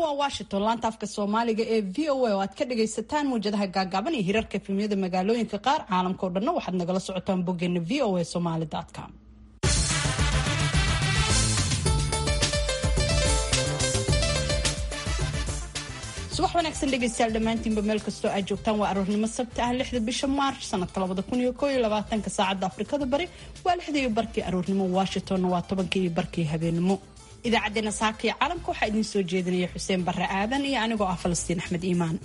waa washington laanta afka soomaaliga ee v o a oo aad ka dhagaysataan muwjadaha gaagaaban iyo hirarka efemyada magaalooyinka qaar caalamka o dhanna waxaad nagala socotaan boggeena v o a somaly com subax wanaagsan dhegaystayaal dhammaantiinba meel kastoo aad joogtaan waa aroornimo sabti ah lixda bisha maarch sanadka labada kun iyo koo iyo labaatanka saacadda afrikada bari waa lixda iyo barkii aroornimo washingtonna waa tobanka iyo barkii habeenimo idaacaddeenna saaka iyo caalamka waxaa idiin soo jeedinaya xuseen barre aadan iyo anigoo ah falastiin axmed iimaan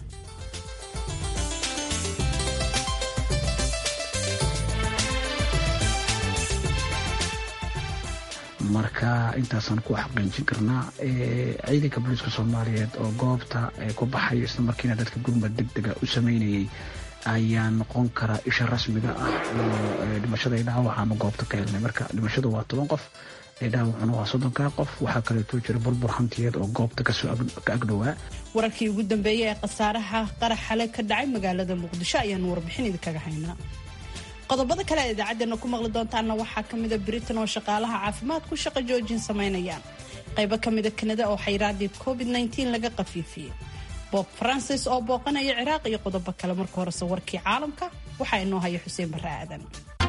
marka intaasaan ku xaqiijin karnaa ciidanka booliiska soomaaliyeed oo goobta ku baxay isla markiina dadka gurmad deg dega u sameynayay ayaa noqon karaa isha rasmiga ah oo dhimashada i dhaawacaanu goobta ka helnay marka dhimashadu waa toban qof dhaawacuna waa soddonkaa qof waxaa kaleeto jira burbur hantiyeed oo goobta ka agdhowaa wararkii ugu dambeeyey ee khasaaraha qarax xale ka dhacay magaalada muqdisho ayaanu warbixin idinkaga haynaa qodobada kale aad idaacadeena ku maqli doontaana waxaa kamida britain oo shaqaalaha caafimaadku shaqo joojin samaynayaan qaybo kamida kanada oo xayraadii covid laga qafiifiyey bob francis oo booqanaya ciraaq iyo qodobo kale marka horese warkii caalamka waxaa inoo haya xuseen barre aadan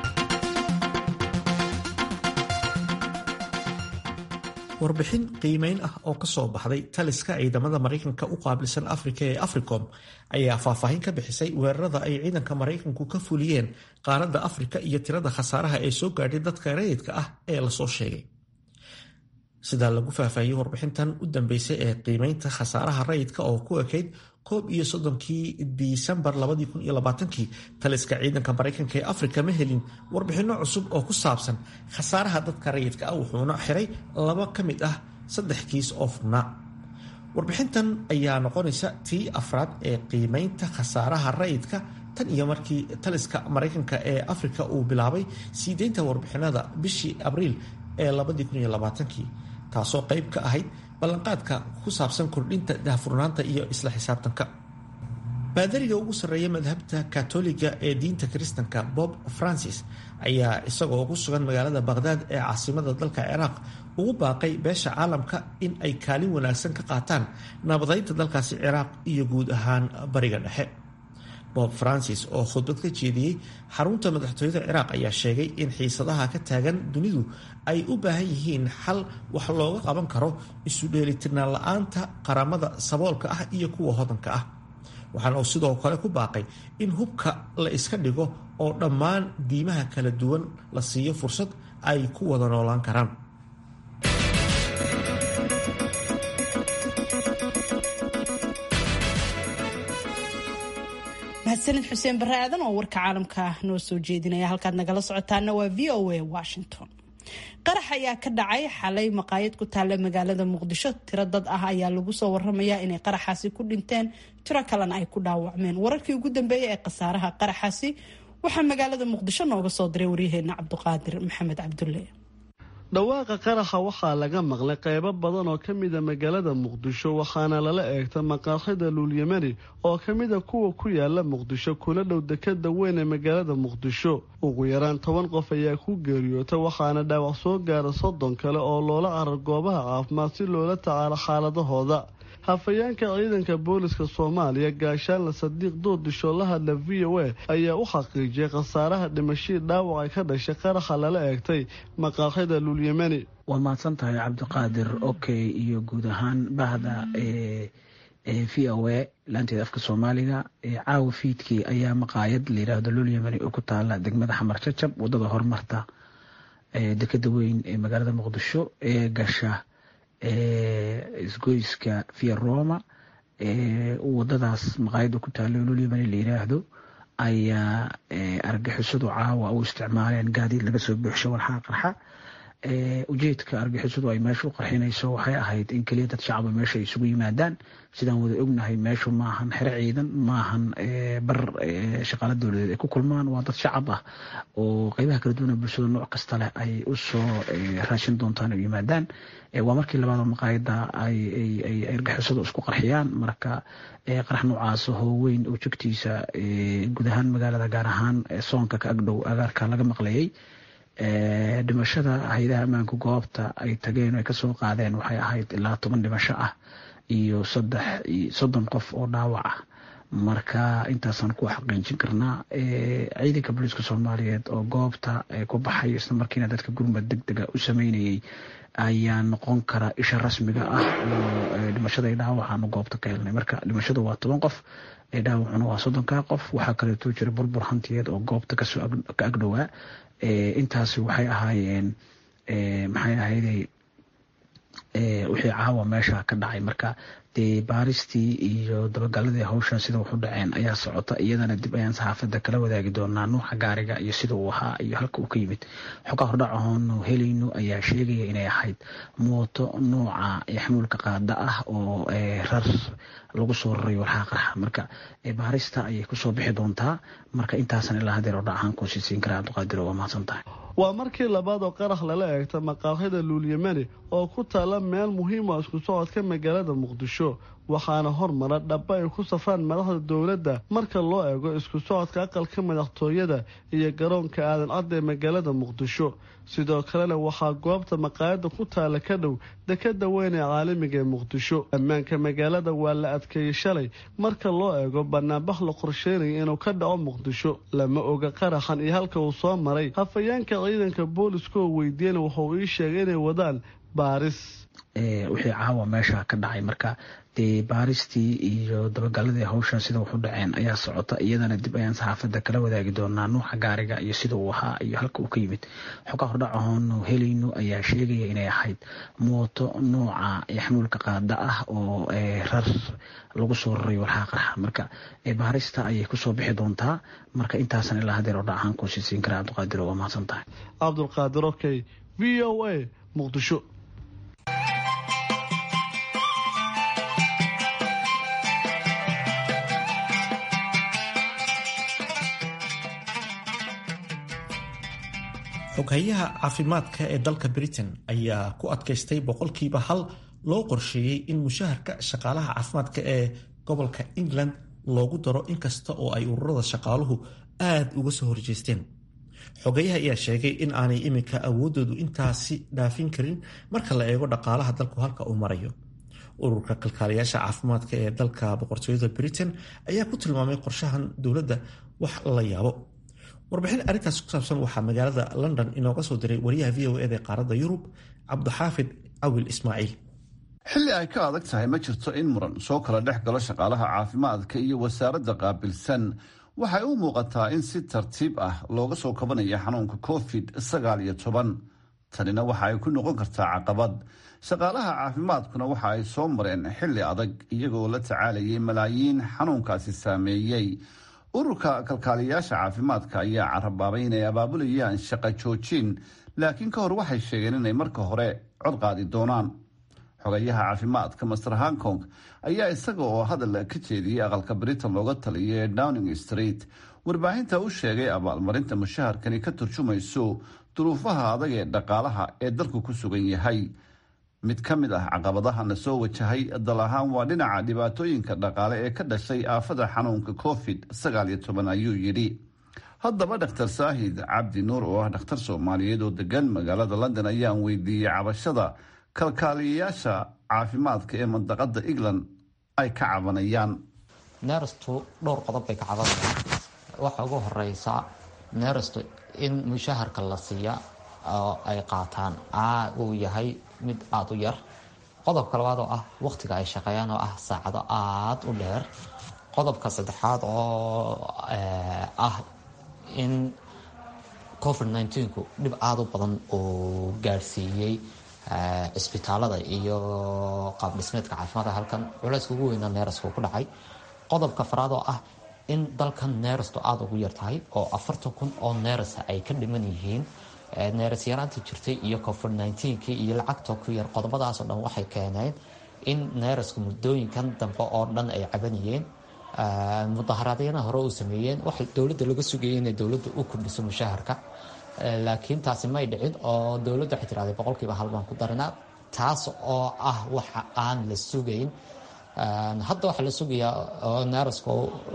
warbixin qiimeyn ah oo ka soo baxday taliska ciidamada maraykanka u qaabilsan afrika ee africom ayaa faahfaahin ka bixisay weerarada ay ciidanka maraykanku ka fuliyeen qaaradda afrika iyo tirada khasaaraha ee soo gaadhay dadka rayidka ah ee lasoo sheegay sidaa lagu faahfaahiyey warbixintan u dambeysay ee qiimeynta khasaaraha rayidka oo ku ekayd koob iyo soddonkii disembar labadii kun iyo labaatankii taliska ciidanka maraykanka ee afrika ma helin warbixinno cusub oo ku saabsan khasaaraha dadka rayidka ah wuxuuna xiray laba ka mid ah saddex kiis oo furnaa warbixintan ayaa noqonaysa tii afraad ee qiimeynta khasaaraha rayidka tan iyo markii taliska maraykanka ee afrika uu bilaabay sii deynta warbixinada bishii abriil ee labadii kun iyo labaatankii taasoo qayb ka ahayd ballanqaadka ku saabsan kordhinta daahfurnaanta iyo isla xisaabtanka baadariga ugu sarreeya madhabta katoliga ee diinta kiristanka bob francis ayaa isagoo ku sugan magaalada baqhdaad ee caasimada dalka ciraaq ugu baaqay beesha caalamka in ay kaalin wanaagsan ka qaataan nabadaynta dalkaasi ciraaq iyo guud ahaan bariga dhexe bob francis oo khudbad ka jeediyey xarunta madaxtooyada ciraaq ayaa sheegay in xiisadaha ka taagan dunidu ay u baahan yihiin xal wax looga qaban karo isu dheelitirnaan la-aanta qaramada saboolka ah iyo kuwa hodanka ah waxaana uu sidoo kale ku baaqay in hubka la iska dhigo oo dhammaan diimaha kala duwan la siiyo fursad ay ku wada noolaan karaan mahadsanid xuseen barre aadan oo warka caalamka noo soo jeedinaya halkaad nagala socotaana waa v o a washington qarax ayaa ka dhacay xalay maqaayad ku taalla magaalada muqdisho tiro dad ah ayaa lagu soo waramayaa inay qaraxaasi ku dhinteen tiro kalena ay ku dhaawacmeen wararkii ugu dambeeyay ee khasaaraha qaraxaasi waxaa magaalada muqdisho nooga soo diray waryaheena cabdiqaadir maxamed cabdulle dhawaaqa qaraxa waxaa laga maqlay qaybo badan oo ka mida magaalada muqdisho waxaana lala eegta maqaaxida luulyamani oo ka mida kuwa ku yaala muqdisho kuna dhow dekada weyn ee magaalada muqdisho ugu yaraan toban qof ayaa ku geeriyoota waxaana dhaawac soo gaara soddon kale oo loola carar goobaha caafimaad si loola tacaalo xaaladahooda hafayeenka ciidanka booliska soomaaliya gaashaanle sadiiq doodisho la hadla v o a ayaa u xaqiijiyay khasaaraha dhimashadii dhaawac ay ka dhashay qaraxa lala eegtay maqaaxida luulyamani waa mahadsan tahay cabdiqaadir okey iyo guud ahaan bahda v o a laanteeda afka soomaaliga caawa fiidkii ayaa maqaayad layidhaahdo luulyamani oo ku taala degmada xamar jajab wadada horumarta dekada weyn ee magaalada muqdisho ee gasha isgoyska via roma wadadaas maqaayada ku taalo lulyamani la yiraahdo ayaa argixisadu caawa u isticmaaleen gaadiid laga soo buuxsho walxaa qarxa ujeedka argixisadu ay meesha u qarxinayso waxay ahayd in keliya dad shacaba meesha ay isugu yimaadaan sidaan wada ognahay meeshu maahan xero ciidan maahan bar shaqaala dowladeed ay ku kulmaan waa dad shacab ah oo qeybaha kala duwana bulshada nooc kasta leh ay usoo raashin doontaan ay yimaadaan waa markii labaadoo maqaayada ay argixisadu isku qarxiyaan marka qarax noocaas hoo weyn oo jogtiisa guud ahaan magaalada gaar ahaan soonka ka agdhow agaarka laga maqlayay dhimashada hay-adaha ammaanka goobta ay tageen ay kasoo qaadeen waxay ahayd ilaa toban dhimasho ah iyo saddex soddon qof oo dhaawac ah marka intaasaan ku xaqiijin karnaa ciidanka booliiska soomaaliyeed oo goobta ku baxay isla markiina dadka gurmad deg dega u sameynayay ayaa noqon kara isha rasmiga ah oo dhimashada i dhaawacaanu goobta ka helnay marka dhimashadu waa toban qof dhaawacuna waa soddonka qof waxaa kaleeto jira burbur hantiyeed oo goobta kasoo ka agdhowaa intaasi waxay ahaayeen maxay ahayday wixii caawa meesha ka dhacay marka dee baaristii iyo dabagaladii hawshan sida waxu dhaceen ayaa socota iyadana dib ayaan saxaafada kala wadaagi doonaa nuuxa gaariga iyo sida uu ahaa iyo halka uu ka yimid xogaa hordhac ahoonu helayno ayaa sheegaya inay ahayd mooto nooca xamuulka qaada ah oo rar lagu soo raray warxaa qarxa marka baarista ayay kusoo bixi doontaa marka intaasan ilaa hadeer hordhac ahaan kuusisiin kara cabdiqaadir waa mahadsan tahay waa markii labaad oo qarax lala eegta maqaaxida luulyamani oo ku taala meel muhiima isku socodka magaalada muqdisho waxaana hormara dhaba ay ku safraan madaxda dowladda marka loo eego isku socodka aqalka madaxtooyada iyo garoonka aadan cadda ee magaalada muqdisho sidoo kalena waxaa goobta maqaayada ku taala ka dhow dekada weyn ee caalamiga ee muqdisho ammaanka magaalada waa la adkeeyey shalay marka loo eego banaanbax la qorsheynaya inuu ka dhaco muqdisho lama oga qaraxan iyo halka uu soo maray hafayeenka ciidanka booliska oo weydiiyana wuxuu ii sheegay inay wadaan baaris wixii caawa meesha ka dhacay marka dee baaristii iyo dabagaladii hawshan sida waxu dhaceen ayaa socota iyadana dib ayaan saxaafada kala wadaagi doonaa nuuxa gaariga iyo sida uu ahaa iyo halka uu ka yimid xogaa hordhac ahoonu helayno ayaa sheegaya inay ahayd mooto nooca xamuulka qaada ah oo rar lagu soo raray warxaa qarxa marka baarista ayay kusoo bixi doontaa marka intaasan ilaa hadeer hordhac ahaan kuusisiin kara cabdiqaadir waa mahadsan tahay cabdulqaadir okey v o a muqdisho xoghayaha caafimaadka ee dalka britain ayaa ku adkaystay boqolkiiba hal loo qorsheeyey in mushaharka shaqaalaha caafimaadka ee gobolka england loogu daro inkasta oo ay ururada shaqaaluhu aad uga soo horjeesteen xogayaha ayaa sheegay in aanay iminka awoodoodu intaasi dhaafin karin marka la eego dhaqaalaha dalku halka uu marayo ururka kalkaaliyaasha caafimaadka ee dalka boqortooyada britain ayaa ku tilmaamay qorshahan dowladda wax la yaabo warbixin arrintaas ku saabsan waxaa magaalada london inooga soo diray wariyaha v o eda ee qaaradda yurub cabdixaafid cawil ismaaciil xilli ay ka adag tahay ma jirto in muran soo kala dhex galo shaqaalaha caafimaadka iyo wasaaradda qaabilsan waxay u muuqataa in si tartiib ah looga soo kabanayo xanuunka covid sagaal iyo toban tanina waxa ay ku noqon kartaa caqabad shaqaalaha caafimaadkuna waxa ay soo mareen xilli adag iyagoo la tacaalayay malaayiin xanuunkaasi saameeyey ururka kalkaaliyayaasha caafimaadka ayaa carabaabay inay abaabulayaan shaqo joojin laakiin ka hor waxay sheegeen inay marka hore cod qaadi doonaan xogayaha caafimaadka master hankong ayaa isaga oo hadal ka jeediyey aqalka britain looga taliyay ee downing street warbaahinta u sheegay abaalmarinta mushaharkani ka turjumayso duruufaha adag ee dhaqaalaha ee dalku ku sugan yahay mid ka mid ah caqabadahana soo wajahay dal ahaan waa dhinaca dhibaatooyinka dhaqaale ee ka dhashay aafada xanuunka covid sagaal iyo toban ayuu yidhi haddaba dhaktar saahid cabdi nuur oo ah dhakhtar soomaaliyeed oo degan magaalada london ayaan weydiiyey cabashada kalkaaliyayaasha caafimaadka ee mandaqada england ay ka cabanayaan neerastu dhowr qodob bay ka cabanayaan waxa ugu horeysa neerastu in mushaharka la siiya oo ay qaataan uu yahay mid aada u yar qodobka labaad oo ah waqtiga ay shaqeeyaan oo ah saacado aada u dheer qodobka saddexaad oo ah in covid nneteen-ku dhib aada u badan uu gaadhsiiyey cisbitaalada iyo qaab dhismeedka caafimaadka halkan culayska ugu weyna neeraska ku dhacay qodobka faraad oo ah in dalkan neerastu aada ugu yar tahay oo afartan kun oo neerasa ay ka dhiman yihiin neeras yaraanta jirtay iyo covid nneteen-kii iyo lacagta ku yar qodobadaasoo dhan waxay keeneen in neeraska muddooyinkan dambe oo dhan ay cabanayeen mudaharaadyana hore u sameeyeen waxa dowladda laga sugayay inay dowladda u kordhiso mushaharka laakiin taasi may dhicin oo dowladda waxay tiraahday boqolkiiba hal baan ku darinaa taas oo ah waxa aan la sugayn hadda waxaa la sugayaa oo neerasku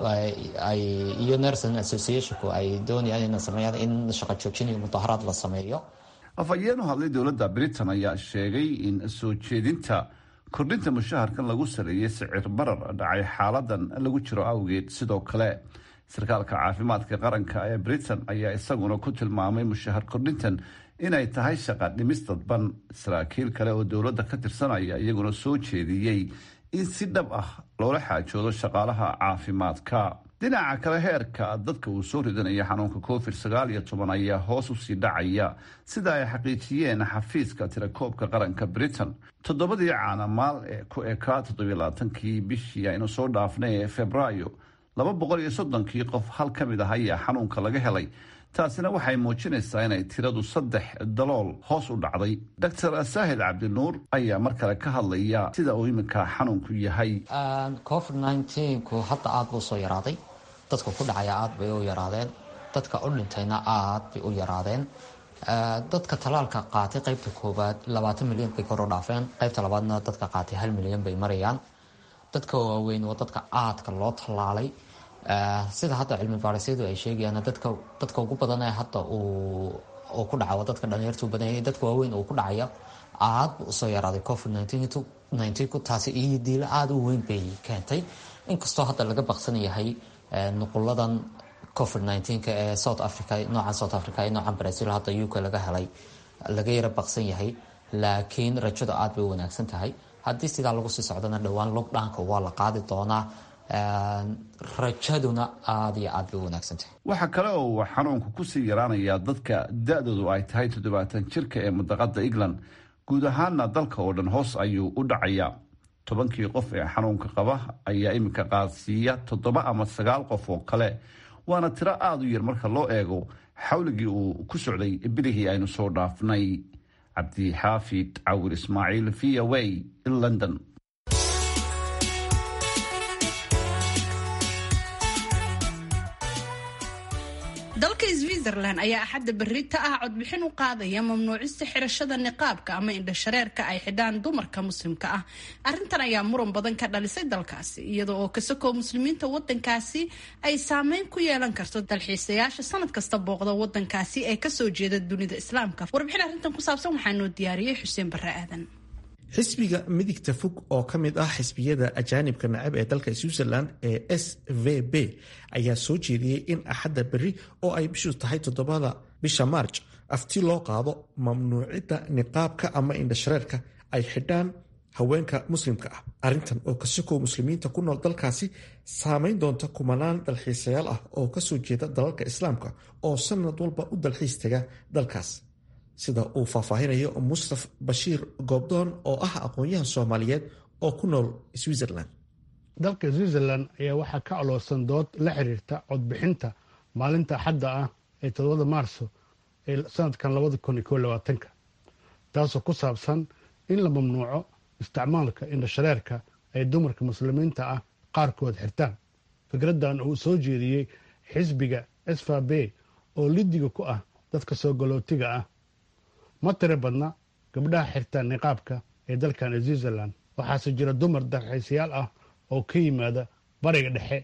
iyo nerson associationku ay doonayaan inay sameeyaan in shaqo joojin iyo mudaharaad la sameeyo afhayeen u hadlay dowladda britain ayaa sheegay in soo jeedinta kordhinta mushaharkan lagu saleeyey sicir barar dhacay xaaladan lagu jiro awgeed sidoo kale sarkaalka caafimaadka qaranka ee britain ayaa isaguna ku tilmaamay mushahar kordhintan inay tahay shaqa dhimis dadban saraakiil kale oo dowladda ka tirsanaya iyaguna soo jeediyey in si dhab ah loola xaajoodo shaqaalaha caafimaadka dhinaca kale heerka dadka uu soo ridanaya xanuunka covid sagaal iyo toban ayaa hoos usii dhacaya sida ay xaqiijiyeen xafiiska tirakoobka qaranka britain toddobadii caanamaal ee ku ekaa toddobilaatankii bishii aynu soo dhaafnay ee februaayo laba boqol iyo soddonkii qof hal ka mid ah ayaa xanuunka laga helay taasina waxay muujinaysaa inay tiradu saddex dalool hoos u dhacday doctor saahid cabdinuur ayaa mar kale ka hadlaya sida uu iminka xanuunku yahay covid nneteen-ku hadda aada buu soo yaraaday dadka ku dhacaya aada bay u yaraadeen dadka u dhintayna aada bay u yaraadeen dadka talaalka qaatay qaybta koowaad labaatan milyan bay kor u dhaafeen qaybta labaadna dadka qaatay hal milyan bay marayaan dadka waaweyn waa dadka aadka loo tallaalay sida hadda cilmi baarisyadu ay sheegayaan dadka dadka ugu badan ee hadda uu ku dhaca waa dadka dhalinyartu badan yahay dadka waaweyn uu ku dhacaya aad buu usoo yaraaday covid nneteen-ku taasi iyo diilo aada u weyn bay keentay inkastoo hadda laga baqsan yahay nuquladan covid nneteen-ka ee south africa noocan south africa iyo noocan brazil hadda uk laga helay laga yara baqsan yahay laakiin rajadu aada bay u wanaagsan tahay haddii sidaa lagu sii socdana dhowaan lockdownka waa la qaadi doonaa rajaduna aada iyo aad bay u wanaagsantahay waxaa kale oo uu xanuunku kusii yaraanayaa dadka da-doodu ay tahay toddobaatan jirka ee mudaqada england guud ahaana dalka oo dhan hoos ayuu u dhacayaa tobankii qof ee xanuunka qaba ayaa iminka qaadsiiya toddoba ama sagaal qof oo kale waana tiro aada u yar marka loo eego xawligii uu ku socday bilihii aynu soo dhaafnay cabdixaafid cawir ismaaciil v o a london dalka switzerland ayaa axadda berita ah codbixin u qaadaya mamnuucista xirashada niqaabka ama indhashareerka ay xidhaan dumarka muslimka ah arintan ayaa muran badan ka dhalisay dalkaasi iyada oo kasakoo muslimiinta wadankaasi ay saameyn ku yeelan karto dalxiisayaasha sanad kasta booqda wadankaasi ee kasoo jeeda dunida islaamka warbixin arrintan ku saabsan waxaa noo diyaariyey xuseen barre aadan xisbiga midigta fog oo ka mid ah xisbiyada ajaanibka nacab ee dalka switzerland ee s v b ayaa soo jeediyey in axadda berri oo ay bishu tahay toddobada bisha maarj afti loo qaado mamnuucidda niqaabka ama indhashareerka ay xidhaan haweenka muslimka ah arrintan oo kasakoo muslimiinta ku nool dalkaasi saameyn doonta kumanaan dalxiisayaal ah oo kasoo jeeda dalalka islaamka oo sanad walba u dalxiis taga dalkaas sida uu faahfaahinayo mustaf bashiir goobdoon oo ah aqoon-yahan soomaaliyeed oo ku nool switzerland dalka switzerland ayaa waxaa ka aloosan dood la xiriirta codbixinta maalinta axadda ah ee todobada maarso ee sanadkan labada kun iyo ko labaatanka taasoo ku saabsan in la mamnuuco isticmaalka indhashareerka ay dumarka muslimiinta ah qaarkood xirtaan fikraddan uu soo jeediyey xisbiga sfab oo lidiga ku ah dadka soo galootiga ah ma tiri badna gabdhaha xirta niqaabka ee dalkan switzerland waxaase jira dumar dalxiisayaal ah oo ka yimaada bariga dhexe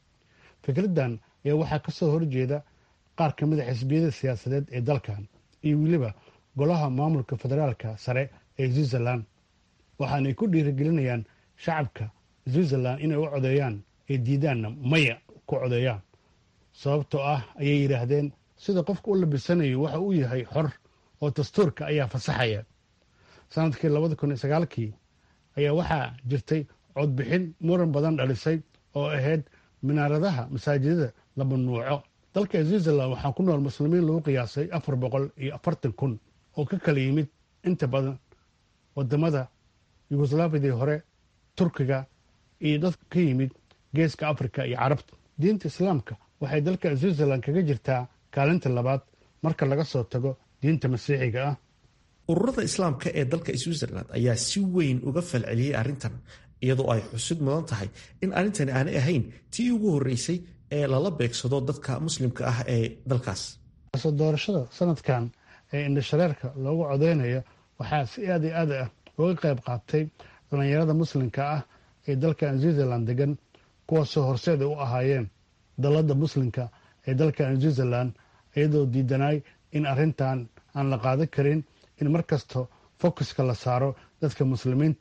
fikraddan ayaa waxaa ka soo horjeeda qaar ka mida xisbiyada siyaasadeed ee dalkan iyo weliba golaha maamulka federaalka sare ee switzerland waxaanay ku dhiirigelinayaan shacabka switzerland inay u codeeyaan ee diidaanna maya ku codeeyaan sababtoo ah ayay yidhaahdeen sida qofka u labisanayo waxa uu yahay xor oo dastuurka ayaa fasaxaya sanadkii labada kun iyo sagaalkii ayaa waxaa jirtay codbixin muran badan dhalisay oo ahayd minaaradaha masaajidada la mamnuuco dalka switzerland waxaa ku nool muslimiin lagu qiyaasay afar boqol iyo afartan kun oo ka kala yimid inta badan wadamada yugoslaafidii hore turkiga iyo dadka ka yimid geeska afrika iyo carabta diinta islaamka waxay dalka switzerland kaga jirtaa kaalinta labaad marka laga soo tago diinta masiixiga ah ururada islaamka ee dalka switzerland ayaa si weyn uga falceliyey arrintan iyadoo ay xusid mudan tahay in arrintani aanay ahayn tii ugu horreysay ee lala beegsado dadka muslimka ah ee dalkaas soo doorashada sanadkan ee indhashareerka loogu codeynayo waxaa si aad iyo aad ah uga qayb qaatay dhallinyarada muslimka ah ee dalkan switzerland degan kuwaasoo horseeda u ahaayeen dalladda muslimka ee dalkan switzerland iyadoo diidanaay in arrintan aan la qaadan karin in mar kasto focuska la saaro dadka muslimiinta ah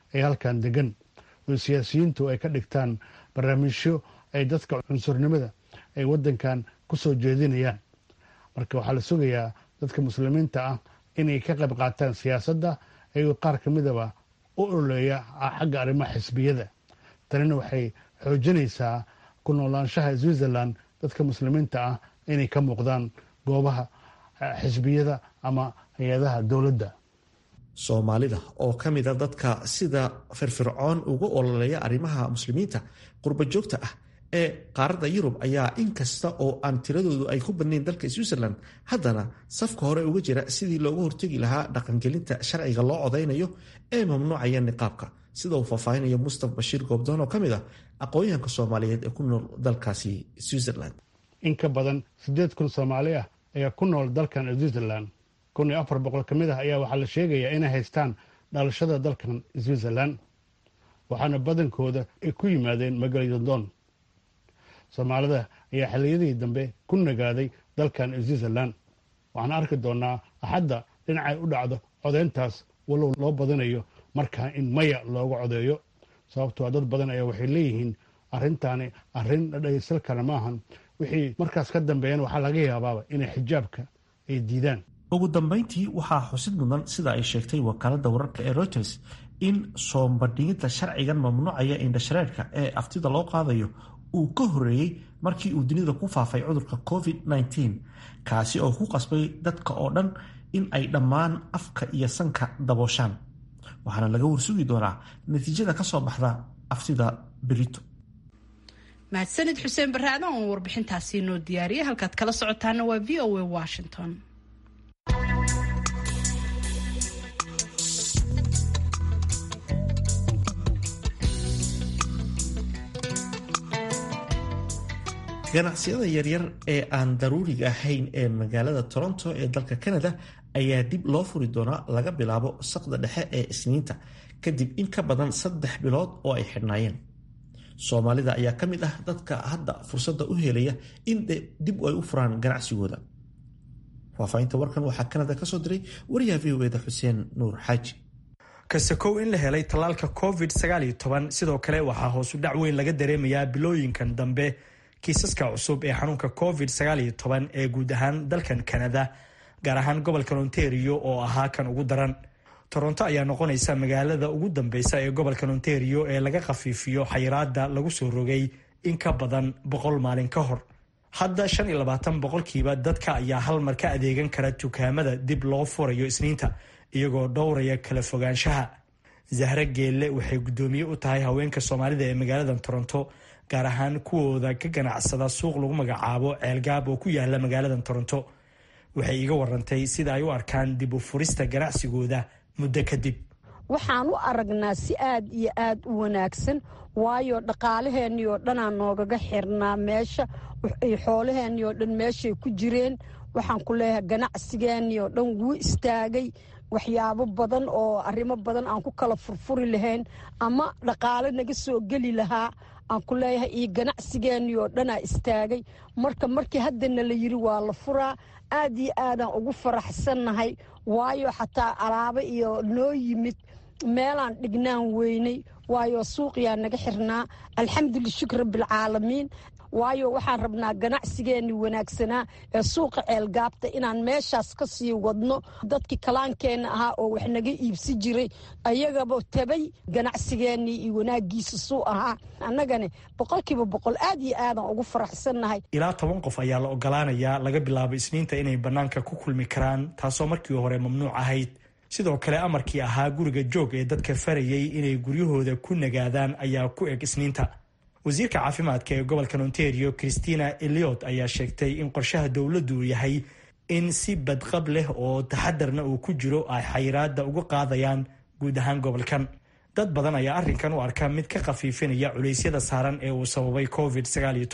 ee halkan degan oo siyaasiyiintu ay ka dhigtaan barnaamijyo ay dadka cunsurnimada ay waddankan ku soo jeedinayaan marka waxaa la sugayaa dadka muslimiinta ah inay ka qayb qaataan siyaasadda ayagoo qaar ka midaba u ololeeya xagga arrimaha xisbiyada tanina waxay xoojinaysaa ku noolaanshaha switzerland dadka muslimiinta ah inay ka muuqdaan goobaha xisbiyada ama hay-adaha dowladda soomaalida oo ka mida dadka sida firfircoon uga ololeeya arrimaha muslimiinta qurba joogta ah ee qaaradda yurub ayaa inkasta oo aan tiradoodu ay ku badnayn dalka switzerland haddana safka hore uga jira sidii looga hortegi lahaa dhaqangelinta sharciga loo codaynayo ee mamnuucaya niqaabka sida uu faahfaahinayo mustaf bashiir goobdoon oo ka mid ah aqoon-yahanka soomaaliyeed ee ku nool dalkaasi switzerland in ka badan siddeed kun soomaali ah ayaa ku nool dalkan switzerland kun iyo afar boqol ka mid ah ayaa waxaa la sheegayaa inay haystaan dhalashada dalkan switzerland waxaana badankooda ay ku yimaadeen magaladon soomaalida ayaa xilliyadii dambe ku nagaaday dalkan switzerland waxaan arki doonaa axadda dhinacay u dhacdo codeyntaas walow loo badinayo markaa in maya looga codeeyo sababtoo dad badan ayaa waxay leeyihiin arrintaani arrin dhadhaysal kale maahan wixii markaas ka dambeeyana waxaa laga yaabaaba inay xijaabka ay diidaan ugu dambayntii waxaa xusid mudan sida ay sheegtay wakaaladda wararka ee reuters in soombadhigidda sharcigan mamnuucaya indhashareerka ee aftida loo qaadayo uu ka horeeyey markii uu dunida ku faafay cudurka covid-19 kaasi oo ku qasbay dadka oo dhan in ay dhammaan afka iyo sanka dabooshaan waxaana laga warsugi doonaa natiijada ka soo baxda aftida berito mahadsanid xuseen baraadan oo warbixintaasi noo diyaariyay halkaad kala socotaana waa v o a washington ganacsiyada yaryar ee aan daruuriga ahayn ee magaalada toronto ee dalka canada ayaa dib loo furi doonaa laga bilaabo saqda dhexe ee isniinta kadib in ka badan saddex bilood oo ay xidhnaayeen soomaalida ayaa ka mid ah dadka hadda fursadda u helaya in dib ay u furaan ganacsigooda faahfaahinta warkan waxaa canada kasoo diray wariyaha v o eda xuseen nuur xaaji kasakow in la helay tallaalka covid sidoo kale waxaa hoosu dhac weyn laga dareemayaa bilooyinkan dambe kiisaska cusub ee xanuunka covid ee guud ahaan dalkan canada gaar ahaan gobolka ontario oo ahaa kan ugu daran toronto ayaa noqonaysa magaalada ugu dambeysa ee gobolka ontario ee laga khafiifiyo xayiraada lagu soo rogay in ka badan boqol maalin ka hor hadda shan iyo labaatan boqolkiiba dadka ayaa hal mar ka adeegan kara dukaamada dib loo furayo isniinta iyagoo dhowraya kala fogaanshaha zahre geelle waxay guddoomiye u tahay haweenka soomaalida ee magaalada toronto gaar ahaan kuwooda ka ganacsada suuq lagu magacaabo ceelgaab oo ku yaala magaalada toronto waxay iga warantay sida ay u arkaan dib u furista ganacsigooda muddo kadib waxaan u aragnaa si aad iyo aad u wanaagsan waayo dhaqaalaheennii oo dhanaa noogaga xirnaa meesha xoolaheennii oo dhan meeshay ku jireen waxaan ku leeyahay ganacsigeennii oo dhan wuu istaagay waxyaabo badan oo arrimo badan aan ku kala furfuri lahayn ama dhaqaale naga soo geli lahaa aan ku leeyahay iyo ganacsigeennii oo dhanaa istaagay marka markii haddana la yiri waa la furaa aad iyo aadaan ugu faraxsannahay waayo xataa alaabo iyo noo yimid meelaan dhignaan weynay waayo suuqyaa naga xirnaa alxamdulila shukr rabbialcaalamiin waayo waxaan rabnaa ganacsigeennii wanaagsanaa ee suuqa ceelgaabta inaan meeshaas ka sii wadno dadkii kalaankeenna ahaa oo wax naga iibsi jiray ayagaba tabay ganacsigeennii iyo wanaagiisa suu ahaa annagane boqolkiiba boqol aad iyo aadaan ugu faraxsannahay ilaa toban qof ayaa la ogolaanayaa laga bilaabo isniinta inay bannaanka ku kulmi karaan taasoo markii hore mamnuuc ahayd sidoo kale amarkii ahaa guriga joog ee dadka farayay inay guryahooda ku nagaadaan ayaa ku eg isniinta wasiirka caafimaadka ee gobolka ontario christina eliot ayaa sheegtay in qorshaha dowladdu uu yahay in si badqab leh oo taxadarna uu ku jiro ay xayiraada uga qaadayaan guud ahaan gobolkan dad badan ayaa arrinkan u arka mid ka khafiifinaya culeysyada saaran ee uu sababay covid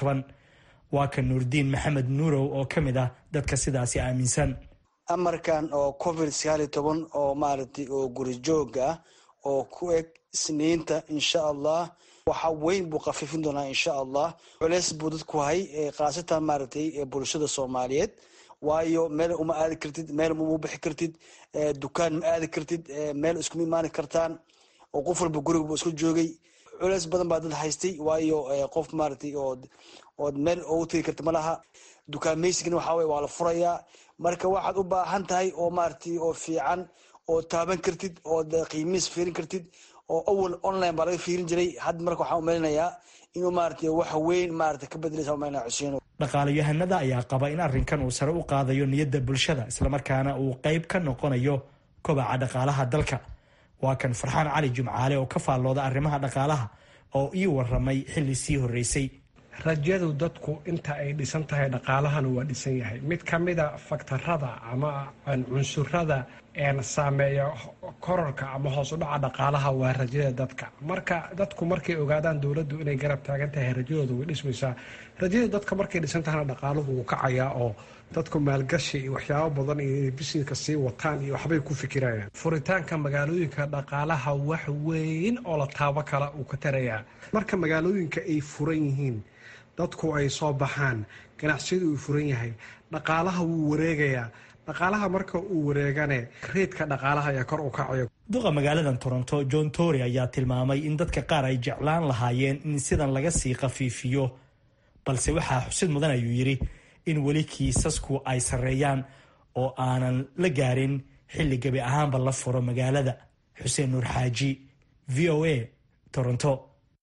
waa ka nuurdiin maxamed nuurow oo ka mid ah dadka sidaasi aaminsan amarkan oo covid oo maaragtay oo guri jooga ah oo ku eg isniinta insha allah waxa weyn buu khafiifin doonaa insha allah culeys buu dadku hay khaasatan maaragtay bulshada soomaaliyeed waayo meel uma aadi kartid meel uma bixi kartid dukaan ma aadi kartid meel iskuma imaani kartaan oo qof walba guriga buu isku joogay culeys badan baa dad haystay waayo qof maaragtay oo ood meel oogu tegi karta ma laha dukaameysigana waxa weye waa la furayaa marka waxaad u baahan tahay oo maaragtay oo fiican oo taaban kartid oo qiimihiis fiirin kartid oo awal online baa laga fiirin jiray hadda marka waxaan umalinayaa inuu maaragtay wax weyn maaragtay ka bedelaysa umalinaya xuseen dhaqaalayahanada ayaa qaba in arrinkan uu sare u qaadayo niyadda bulshada islamarkaana uu qayb ka noqonayo kobaca dhaqaalaha dalka waa kan farxaan cali jumcaale oo ka faallooda arrimaha dhaqaalaha oo ii waramay xilli sii horreysay rajadu dadku inta ay dhisan tahay dhaqaalahana waa dhisan yahay mid ka mida faktarada ama cunsurada saameeya kororka ama hoos u dhaca dhaqaalaha waa rajada dadka marka dadku markay ogaadaan dowladdu inay garab taagan tahay rajadooda way dhismaysaa rajada dadka markay dhisan tahana dhaqaaluhu wuu kacayaa oo dadku maalgashi iyo waxyaabo badan iyo bisineska sii wataan iyo waxbay ku fikirayaan furitaanka magaalooyinka dhaqaalaha wax weyn oo la taabo kala uu ka tarayaa marka magaalooyinka ay furan yihiin dadku ay soo baxaan ganacsiyadu uu furan yahay dhaqaalaha wuu wareegayaa dhaqaalaha marka uu wareegane reedka dhaqaalaha ayaa kor u kacayo duqa magaaladan toronto john tory ayaa tilmaamay in dadka qaar ay jeclaan lahaayeen in sidan laga sii khafiifiyo balse waxaa xusid mudan ayuu yidhi in weli kiisasku ay sarreeyaan oo aanan la gaarin xilli gebi ahaanba la furo magaalada xuseen nuur xaaji v o a toronto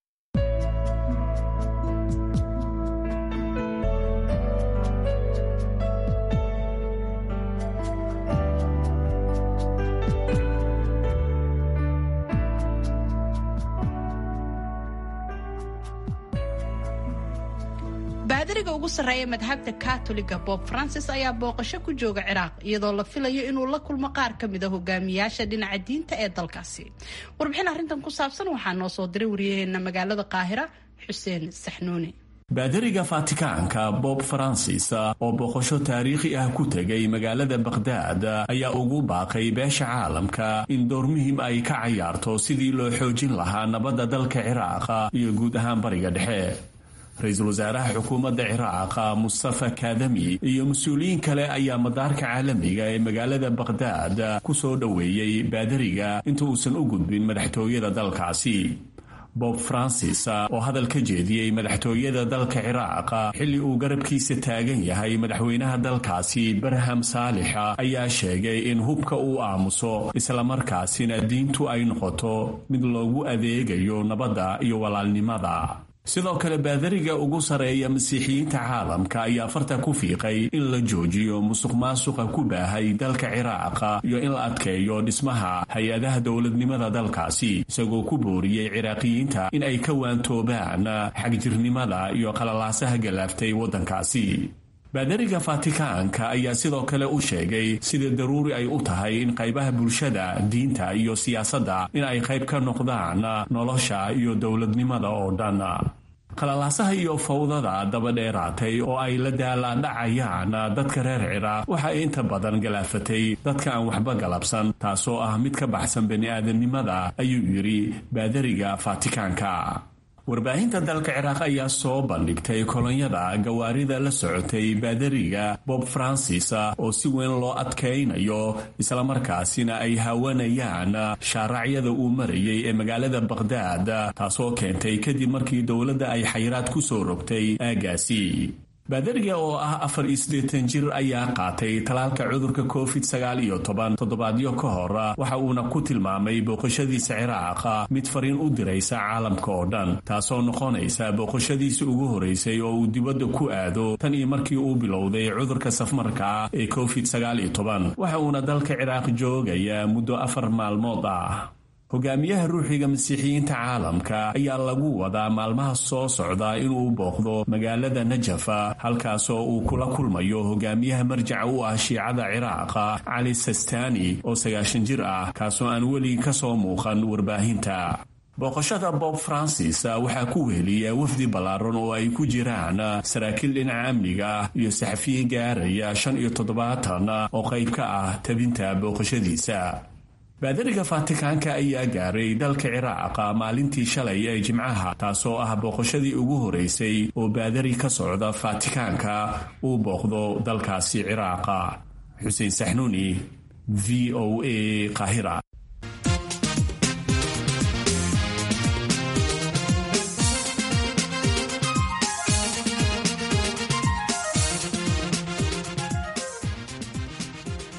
baadariga ugu sarreeya madhabta katoliga bob francis ayaa booqasho ku jooga ciraaq iyadoo la filayo inuu la kulmo qaar ka mid a hogaamiyaasha dhinaca diinta ee dalkaasi warbixin arrintan ku saabsan waxaa noo soo diray waryaheena magaalada qaahira xuseen saxnuuni baadariga fatikaanka bob francis oo booqasho taariikhi ah ku tegay magaalada bakhdad ayaa ugu baaqay beesha caalamka in door muhiim ay ka cayaarto sidii loo xoojin lahaa nabadda dalka ciraaq iyo guud ahaan bariga dhexe ra-iisul wasaaraha xukuumadda ciraaq mustafa kadami iyo mas-uuliyiin kale ayaa madaarka caalamiga ee magaalada bakhdad ku soo dhoweeyey baadariga inta uusan u gudbin madaxtooyada dalkaasi bob francis oo hadal ka jeediyey madaxtooyada dalka ciraaq xilli uu garabkiisa taagan yahay madaxweynaha dalkaasi barham saalix ayaa sheegay in hubka uu aamuso islamarkaasina diintu ay noqoto mid loogu adeegayo nabadda iyo walaalnimada sidoo kale baadariga ugu sareeya masiixiyiinta caalamka ayaa farta ku fiiqay in la joojiyo musuq maasuqa ku baahay dalka ciraaq iyo in la adkeeyo dhismaha hay-adaha dowladnimada dalkaasi isagoo ku booriyey ciraaqiyiinta in ay ka waantoobaan xagjirnimada iyo qalalaasaha galaaftay waddankaasi baadariga fatikaanka ayaa sidoo kale u sheegay sida daruuri ay u tahay in qaybaha bulshada diinta iyo siyaasadda in ay qayb ka noqdaan nolosha iyo dowladnimada oo dhan qalalaasaha iyo fawdada dabadheeraatay oo ay la daalaadhacayaan dadka reer ciraaq waxa ay inta badan galaafatay dadka aan waxba galabsan taasoo ah mid ka baxsan bani-aadamnimada ayuu yidhi baadariga fatikaanka warbaahinta dalka ciraaq ayaa soo bandhigtay kolonyada gawaarida la socotay baadariga bob francis oo si weyn loo adkaynayo islamarkaasina ay haawanayaan shaaracyada uu marayay ee magaalada bakhdad taasoo keentay kadib markii dowladda ay xayiraad ku soo rogtay aagaasi baadariga oo ah afar iyo siddeetan jir ayaa qaatay talaalka cudurka covid sagaal iyo toban toddobaadyo ka hor waxa uuna ku tilmaamay booqashadiisa ciraaq mid fariin u diraysa caalamka oo dhan taasoo noqonaysa booqashadiisa ugu horeysay oo uu dibadda ku aado tan iyo markii uu bilowday cudurka safmarka ee covid sagaal iyo toban waxa uuna dalka ciraaq joogaya muddo afar maalmood ah hogaamiyaha ruuxiga masiixiyiinta caalamka ayaa lagu wadaa maalmaha soo socda inuu booqdo magaalada najafa halkaasoo uu kula kulmayo hogaamiyaha marjaca u ah shiicada ciraaq cali sistani oo sagaashan jir ah kaasoo aan weli ka soo muuqan warbaahinta booqashada bob francis waxaa ku weheliya wafdi ballaaran oo ay ku jiraan saraakiil dhinaca amniga ah iyo saxafiyin gaaraya shan iyo toddobaatan oo qayb ka ah tabinta booqashadiisa baadariga fatikaanka ayaa gaaray dalka ciraaq maalintii shalay ee jimcaha taasoo ah booqashadii ugu horeysay oo baadari ka socda fatikaanka uu booqdo dalkaasi ciraaqa xuseen saxnuuni v o a qaahira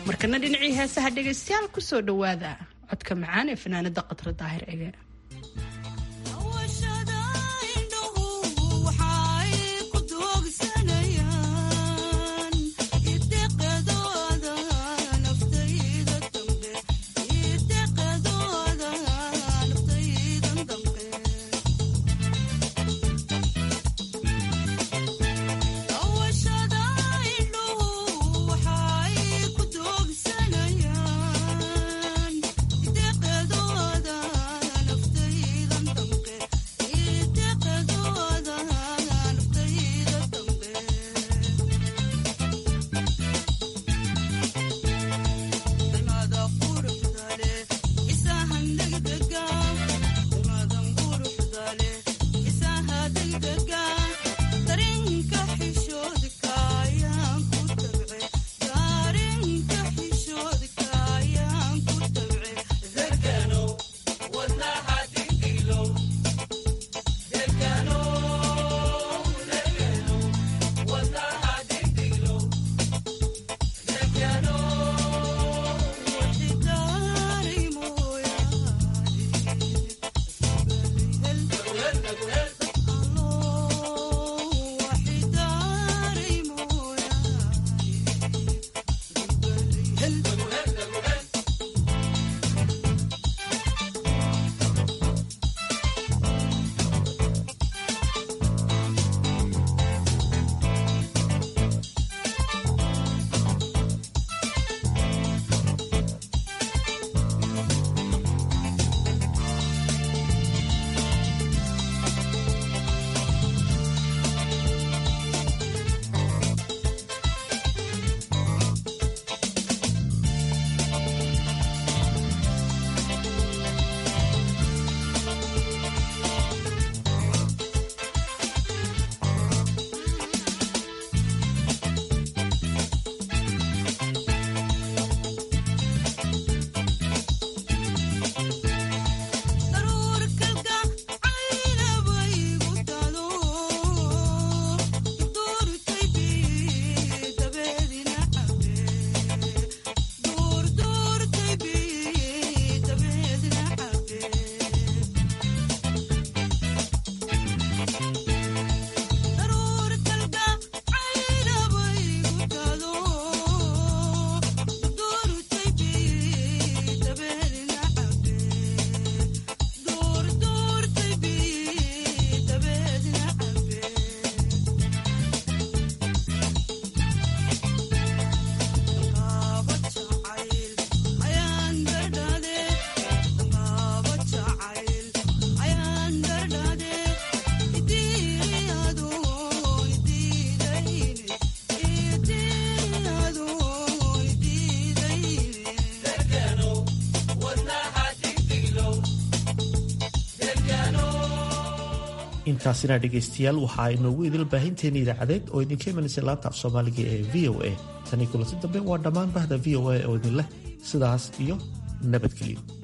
markana dhinacii heesaha dhegaystayaal kusoo dhowaada codka macaan ee fanaanada qatra daahir ege intaasina dhegaystayaal waxaa inoogu idil baahinteena idaacadeed oo idinka imanaysa laanta af soomaaliga ee v o a tanii kulanti dambe waa dhammaan bahda v o a oo idin leh sidaas iyo nabadgelyo